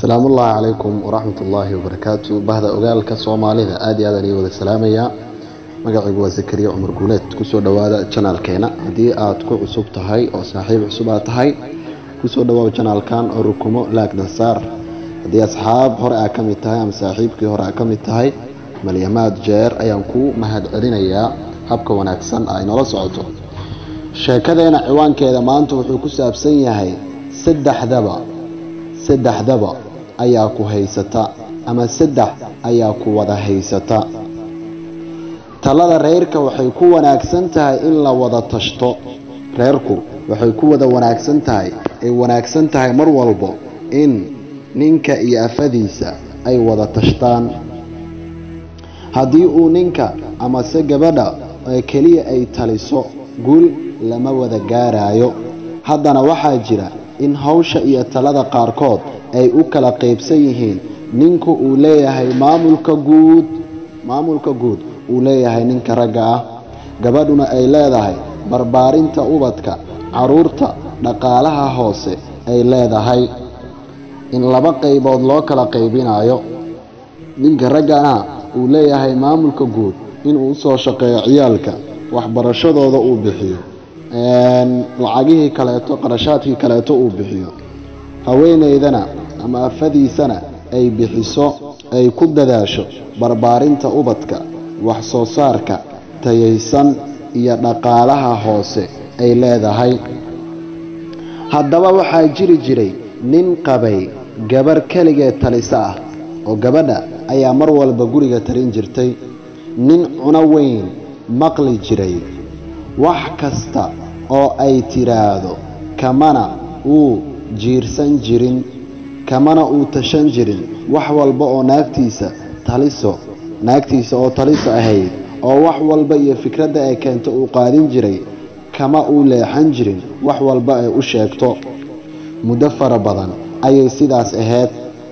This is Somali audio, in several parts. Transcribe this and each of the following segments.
asalaamu ullaahi calaykum waraxmat ullaahi wabarakaatu bahda ogaalka soomaalida aada iyo aadaan ii wada salaamayaa magacaygu waa zakariya cumar guuleed kusoo dhowaada janaalkeena haddii aad ku cusub tahay oo saaxiib cusub aad tahay kusoo dhawaaw janaalkan oo rukumo laagdan saar haddii asxaab hore aa ka mid tahay ama saaxiibkii hore aa ka mid tahay malyamaad jeer ayaan kuu mahad celinayaa habka wanaagsan ay noola socoto sheekadeena ciwaankeeda maanta wuxuu ku saabsan yahay saddexdaba saddexdaba ayaa ku haysata ama saddex ayaa ku wada haysata talada reerka waxay ku wanaagsan tahay in la wada tashto reerku waxay ku wada wanaagsan tahay ay wanaagsan tahay mar walbo in ninka iyo afadiisa ay wada tashtaan haddii uu ninka amase gabadha keliya ay taliso guul lama wada gaarayo haddana waxaa jira in hawsha iyo talada qaarkood ay u kala qaybsan yihiin ninku uu leeyahay maamulka guud maamulka guud uu leeyahay ninka ragga ah gabadhuna ay leedahay barbaarinta ubadka caruurta dhaqaalaha hoose ay leedahay in laba qaybood loo kala qaybinayo ninka raggana uu leeyahay maamulka guud inuu usoo shaqeeyo ciyaalka waxbarashadooda uu bixiyo lacagihii kaleeto qarashaadkii kaleeto uu bixiyo haweeneydana ama afadiisana ay bixiso ay ku dadaasho barbaarinta ubadka wax soo saarka tayaysan iyo dhaqaalaha hoose ay leedahay haddaba waxaa jiri jiray nin qabay gabarh keligeed talisa ah oo gabadha ayaa mar walba guriga tarin jirtay nin cuno weyn maqli jiray wax kasta oo ay tiraahdo kamana uu jiirsan jirin kamana uu tashan jirin wax walba oo naagtiisa taliso naagtiisa oo taliso ahayd oo wax walba iyo fikradda ay keento uu qaadin jiray kama uu leexan jirin wax walba ay u sheegto muddo fara badan ayay sidaas ahayd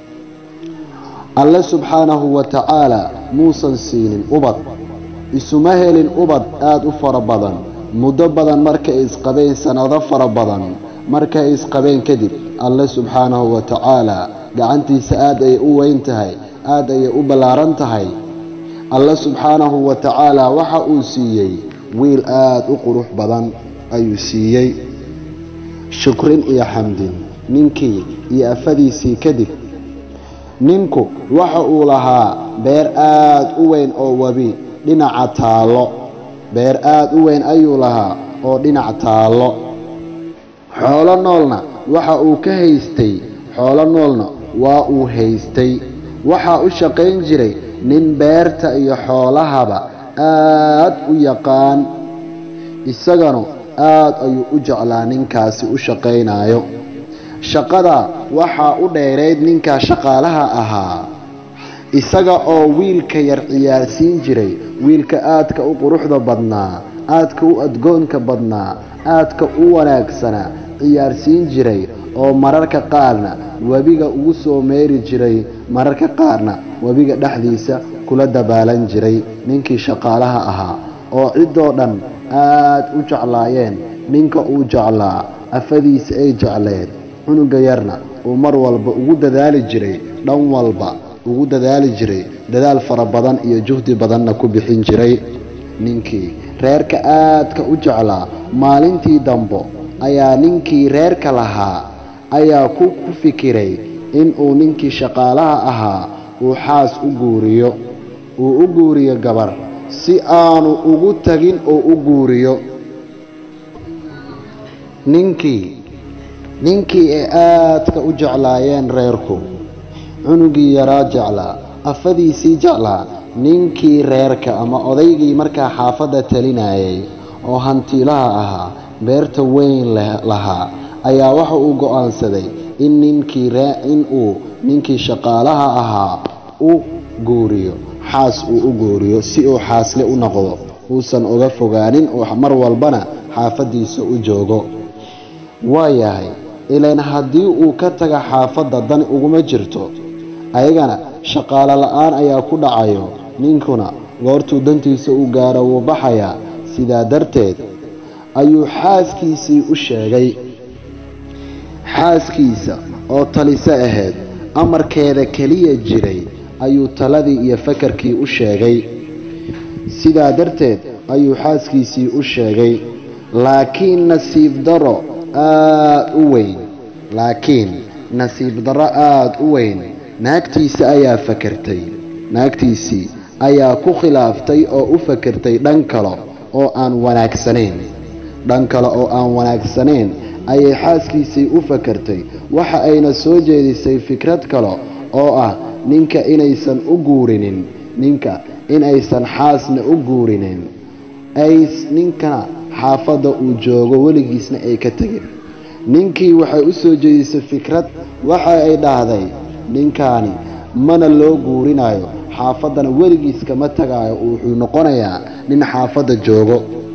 alle subxaanahu wa tacaala muusan siinin ubad isuma helin ubad aada u fara badan muddo badan markay isqabeen sannado fara badan markay isqabeen kadib alle subxaanahu wa tacaala gacantiisa aada ayay u weyn tahay aada ayay u ballaaran tahay alle subxaanahu wa tacaala waxa uu siiyey wiil aada u qurux badan ayuu siiyey shukrin iyo xamdin ninkii iyo afadiisii kadib ninku waxa uu lahaa beer aada u weyn oo webi dhinaca taallo beer aada u weyn ayuu lahaa oo dhinac taallo xoolo noolna waxa uu ka haystay xoolo noolna waa uu haystay waxaa u shaqayn jiray nin beerta iyo xoolahaba aad u yaqaan isaganu aad ayuu u jeclaa ninkaasi u shaqaynayo shaqada waxaa u dheerayd ninkaa shaqaalaha ahaa isaga oo wiilka yar ciyaarsiin jiray wiilka aadka u quruxda badnaa aadka u adgoonka badnaa aadka u wanaagsanaa ciyaarsiin jiray oo mararka qaarna webiga ugu soo meeri jiray mararka qaarna webiga dhexdiisa kula dabaalan jiray ninkii shaqaalaha ahaa oo ciddoo dhan aad u jeclaayeen ninka uu jeclaa afadiisa ay jecleed cunuga yarna uu mar walba ugu dadaali jiray dhan walba ugu dadaali jiray dadaal fara badan iyo juhdi badanna ku bixin jiray ninkii reerka aadka u jeclaa maalintii dambo ayaa ninkii reerka lahaa ayaa ku ku fikiray inuu ninkii shaqaalaha ahaa uu xaas u guuriyo uu u guuriyo gabar si aanu ugu tagin oo u guuriyo ninkii ninkii ay aadka u jeclaayeen reerku cunugii yaraa jeclaa afadiisii jeclaa ninkii reerka ama odaygii markaa xaafadda talinayay oo hantiilaha ahaa beerta weyn lahaa ayaa waxa uu go-aansaday in ninkii inuu ninkii shaqaalaha ahaa u guuriyo xaas uu u guuriyo si uu xaasle u noqdo uusan uga fogaanin oo mar walbana xaafaddiisa u joogo waayahay ilaan haddii uu ka taga xaafadda dan uguma jirto ayagana shaqaalo la-aan ayaa ku dhacayo ninkuna goortuu dantiisa u gaaro wuu baxayaa sidaa darteed ayuu xaaskiisii u sheegay xaaskiisa oo talise ahayd amarkeeda keliya jiray ayuu taladii iyo fakarkii u sheegay sidaa darteed ayuu xaaskiisii u sheegay laakiin nasiib daro aada u weyn laakiin nasiib darro aada u weyn naagtiisa ayaa fakertay naagtiisii ayaa ku khilaaftay oo u fakertay dhan kale oo aan wanaagsanayn dhan kale oo aan wanaagsanayn ayay xaaskiisii u fakertay waxa ayna soo jeedisay fikrad kale oo ah ninka inaysan u guurinin ninka inaysan xaasna u guurinin ay ninkana xaafadda uu joogo weligiisna ay ka tegin ninkii waxay u soo jeedisay fikrad waxa ay dhahday ninkaani mana loo guurinayo xaafaddana weligiis kama tagaayo wuxuu noqonayaa nin xaafadda joogo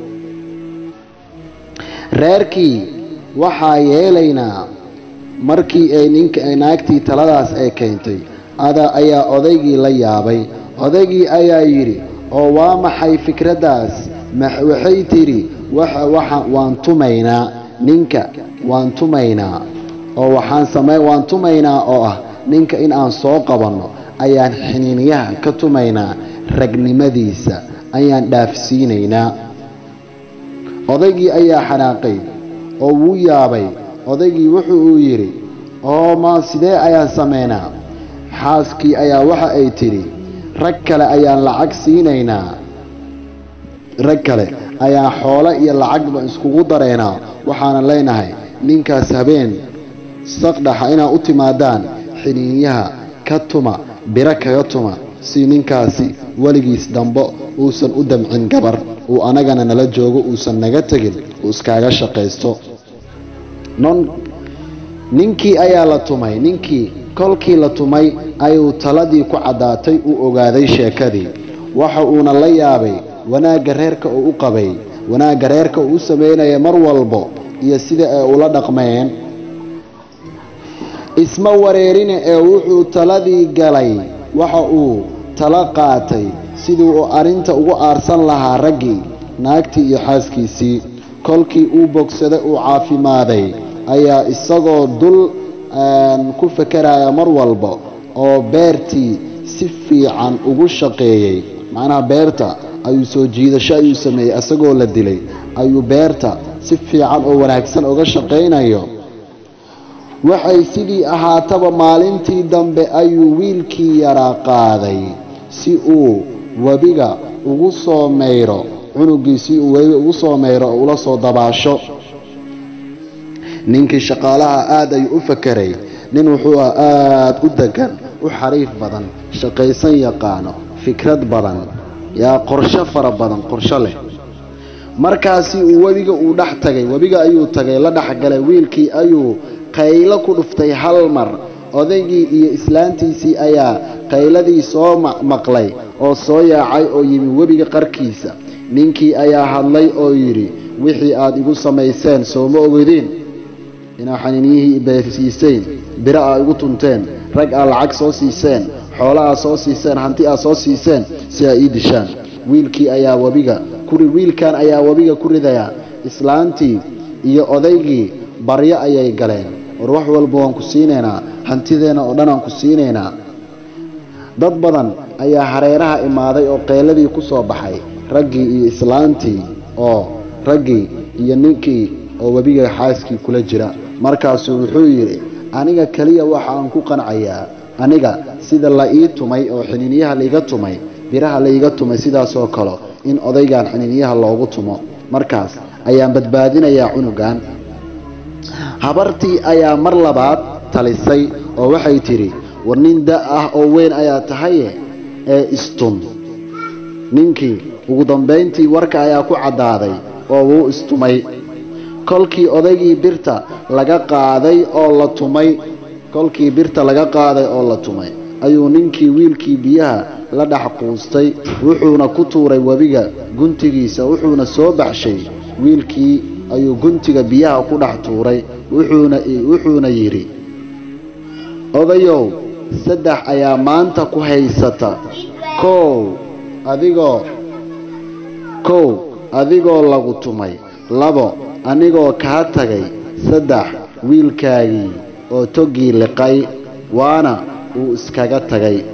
reerkii waxaa yeelaynaa markii ay ninka naagtii taladaas ay keentay ada ayaa odaygii la yaabay odaygii ayaa yidhi oo waa maxay fikraddaas waxay tidhi waan tumaynaa ninka waan tumaynaa oo waxaan samey waan tumaynaa oo ah ninka in aan soo qabanno ayaan xiniinyaha ka tumaynaa ragnimadiisa ayaan dhaafsiinaynaa odaygii ayaa xanaaqay oo wuu yaabay odaygii wuxu uu yidhi oo ma sidee ayaan samaynaa xaaskii ayaa waxa ay tidhi rag kale ayaan lacag siinaynaa rag kale ayaan xoolo iyo lacagba iskugu daraynaa waxaana leenahay ninkaas habeen saqdhaxa inaad u timaadaan xiniinyaha ka tuma biro kaga tuma si ninkaasi weligiis dambo uusan u damcin gabar uu anagana nala joogo uusan naga tegin uu iskaaga shaqaysto ninkii ayaa la tumay ninkii kolkii la tumay ayuu taladii ku caddaatay uu ogaaday sheekadii waxa uuna la yaabay wanaagga reerka uu u qabay wanaagga reerka uu u samaynaya mar walbo iyo sida ay ula dhaqmeen isma wareerine ee wuxuu taladii galay waxa uu tala qaatay sidii uu arrinta ugu aarsan lahaa raggii naagtii iyo xaaskiisii kolkii uu bogsaday uu caafimaaday ayaa isagoo dul ku fakeraya mar walba oo beertii si fiican ugu shaqeeyey macnaha beerta ayuu soo jiidasho ayuu sameeyey isagoo la dilay ayuu beerta si fiican oo wanaagsan uga shaqaynayo waxay sidii ahaataba maalintii dambe ayuu wiilkii yaraa qaaday si uu webiga ugu soo mayro cunugii si uu webiga ugu soo mayro oo ula soo dabaasho ninkii shaqaalaha aada ayuu u fakeray nin wuxuu ah aada u degan u xariif badan shaqaysan yaqaano fikrad badan yaa qorsho fara badan qorsho leh markaasi uu webiga uu dhex tagay webiga ayuu tagay la dhexgalay wiilkii ayuu qaylo ku dhuftay hal mar odaygii iyo islaantiisii ayaa qayladii soo maqlay oo soo yaacay oo yimi webiga qarkiisa ninkii ayaa hadlay oo yidhi wixii aad igu samayseen sooma ogediin inaa xaniinyihii beesiiseen biro aa igu tunteen rag aa lacag soo siiseen xoolo aa soo siiseen hanti aa soo siiseen si aa ii dishaan wiilkii ayaa webiga wiilkan ayaa webiga ku ridayaa islaantii iyo odaygii baryo ayay galeen war wax walba waan ku siinaynaa hantideenna oo dhan aan ku siinaynaa dad badan ayaa hareeraha imaaday oo qeyladii ku soo baxay raggii iyo islaantii oo raggii iyo ninkii oo webiga xaaskii kula jira markaasuu wuxuu yidhi aniga keliya waxa aan ku qancayaa aniga sida la ii tumay oo xiniinyaha laiga tumay biraha laiga tumay sidaasoo kale in odaygan xiniinyaha loogu tumo markaas ayaan badbaadinayaa cunugan habartii ayaa mar labaad talisay oo waxay tidhi war nin da ah oo weyn ayaa tahaye ee istun ninkii ugu dambayntii warka ayaa ku caddaaday oo wuu istumay kolkii odaygii birta laga qaaday oo la tumay kolkii birta laga qaaday oo la tumay ayuu ninkii wiilkii biyaha la dhex quustay wuxuuna ku tuuray webiga guntigiisa wuxuuna soo baxshay wiilkii ayuu guntiga biyaha ku dhex tuuray wuxuuna yidhi odayow saddex ayaa maanta ku haysata kow adigoo kow adigoo lagu tumay labo anigoo kaa tagay saddex wiilkaagii oo toggii liqay waana uu iskaga tagay